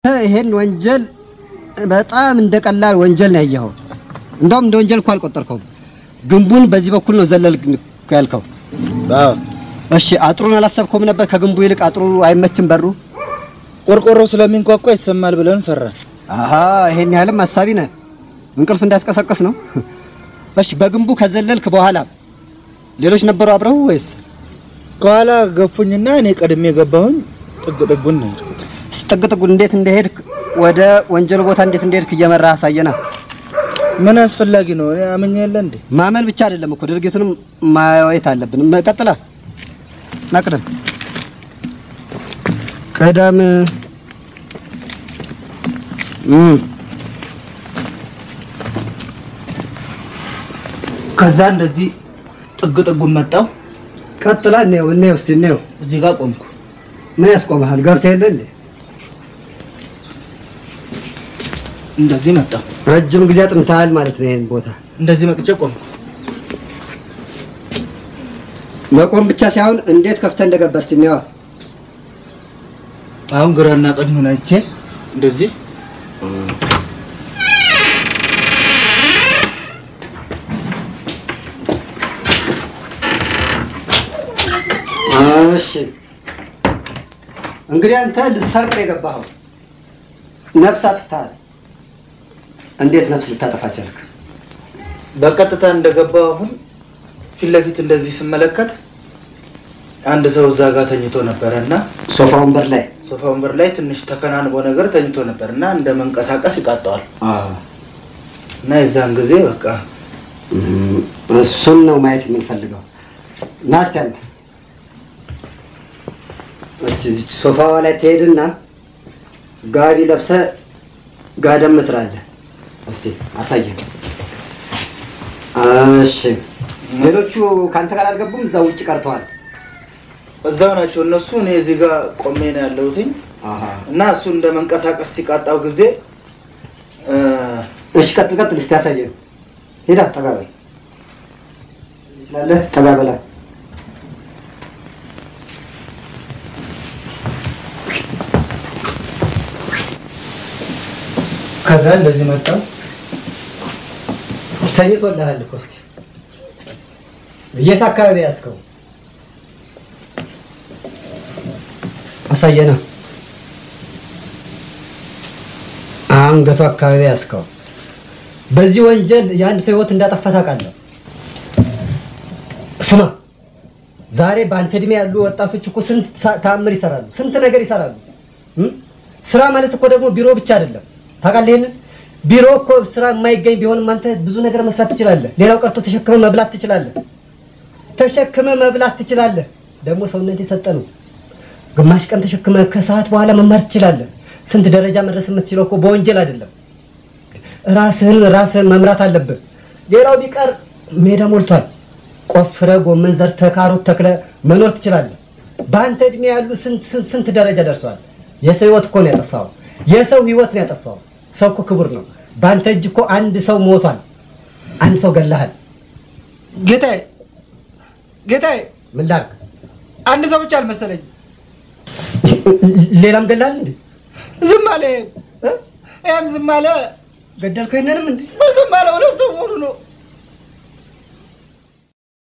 ይሄን ወንጀል በጣም እንደ ቀላል ወንጀል ነው ያየኸው። እንደውም እንደ ወንጀል እኮ አልቆጠርከውም። ግንቡን በዚህ በኩል ነው ዘለል ያልከው። አዎ እሺ አጥሩን አላሰብከውም ነበር? ከግንቡ ይልቅ አጥሩ አይመችም በሩ? ቆርቆሮ ስለሚንኳኳ ይሰማል ብለን ፈራን። አሀ ይሄን ያህልም አሳቢ ነህ። እንቅልፍ እንዳትቀሰቀስ ነው። እሺ በግንቡ ከዘለልክ በኋላ ሌሎች ነበሩ አብረው ወይስ? ከኋላ ገፉኝና እኔ ቀድሜ የገባሁኝ ጥግ ጥጉን ነው የሄድኩት። ጥግ ጥጉን እንዴት እንደሄድክ ወደ ወንጀሉ ቦታ እንዴት እንደሄድክ እየመራህ አሳየና። ምን አስፈላጊ ነው? እኔ አመኛ የለ እንዴ? ማመን ብቻ አይደለም እኮ ድርጊቱንም ማየት አለብን። ቀጥላ ና ቅደም ቅደም። እም ከዛ እንደዚህ ጥግ ጥጉን መጣው። ቀጥላ እንየው እንየው እስቲ እንየው። እዚህ ጋር ቆምኩ። ምን ያስቆመሃል? ገብተህ የለ እንዴ? እንደዚህ መጣው። ረጅም ጊዜ አጥንተሃል ማለት ነው ይሄን ቦታ። እንደዚህ መጥቼ ቆምኩ። መቆም ብቻ ሳይሆን እንዴት ከፍተህ እንደገባህ እስቲ እንየዋ። አሁን ግራና ቀኙን አይቼ እንደዚህ እሺ እንግዲህ አንተ ልትሰርቅ ነው የገባኸው። ነፍስ አጥፍተሃል። እንዴት ነፍስ ልታጠፋ ቻልክ? በቀጥታ እንደገባው አሁን ፊት ለፊት እንደዚህ ስመለከት አንድ ሰው እዛ ጋር ተኝቶ ነበረ እና ሶፋ ወንበር ላይ ሶፋ ወንበር ላይ ትንሽ ተከናንቦ ነገር ተኝቶ ነበር እና እንደ መንቀሳቀስ ይቃጠዋል እና የዛን ጊዜ በቃ እም፣ እሱን ነው ማየት የምንፈልገው። ና እስቲ አንተ እስቲ እዚች ሶፋዋ ላይ ትሄድና ጋቢ ለብሰህ ጋደም ትላለህ። እስቲ አሳየን። እሺ ሌሎቹ ከአንተ ጋር አልገቡም፣ እዛ ውጭ ቀርተዋል። እዛው ናቸው እነሱ። እኔ እዚህ ጋር ቆሜ ነው ያለሁትኝ እና እሱ እንደ መንቀሳቀስ ሲቃጣው ጊዜ እ፣ እሺ ቀጥል ቀጥል፣ እስቲ አሳየን። ሄዳ ጠጋ በል ትችላለህ። ጠጋ በላ ከዛ እንደዚህ መጣው ተኝቶልሃል እኮ። እስኪ የት አካባቢ ያዝከው? አሳየና። አንገቱ አካባቢ ያዝከው። በዚህ ወንጀል የአንድ ሰው ህይወት እንዳጠፋ ታውቃለህ። ስማ፣ ዛሬ በአንተ እድሜ ያሉ ወጣቶች እኮ ስንት ሳ- ተአምር ይሰራሉ፣ ስንት ነገር ይሰራሉ። እም? ስራ ማለት እኮ ደግሞ ቢሮ ብቻ አይደለም። ታውቃለህ ይሄንን? ቢሮ እኮ ስራ የማይገኝ ቢሆንም አንተ ብዙ ነገር መስራት ትችላለህ። ሌላው ቀርቶ ተሸክመ መብላት ትችላለህ። ተሸክመ መብላት ትችላለህ። ደግሞ ሰውነት የሰጠ ነው። ግማሽ ቀን ተሸክመ ከሰዓት በኋላ መማር ትችላለህ። ስንት ደረጃ መድረስ የምትችለው እኮ በወንጀል አይደለም። ራስህን ራስህን መምራት አለብህ። ሌላው ቢቀር ሜዳ ሞልቷል። ቆፍረ ጎመን ዘርተ ካሮት ተክለ መኖር ትችላለህ። በአንተ እድሜ ያሉ ስንት ስንት ስንት ደረጃ ደርሰዋል። የሰው ህይወት እኮ ነው ያጠፋው። የሰው ህይወት ነው ያጠፋው። ሰው እኮ ክቡር ነው። በአንተ እጅ እኮ አንድ ሰው ሞቷል። አንድ ሰው ገለሃል። ጌታዬ ጌታዬ፣ ምን ላድርግ? አንድ ሰው ብቻ አልመሰለኝ። ሌላም ገለሃል እንዴ? ዝም አለ። እ? ይህም ዝም አለ። ገደልከው? ይሄንንም እንዴ? ዝም አለ። ሁለት ሰው መሆኑ ነው።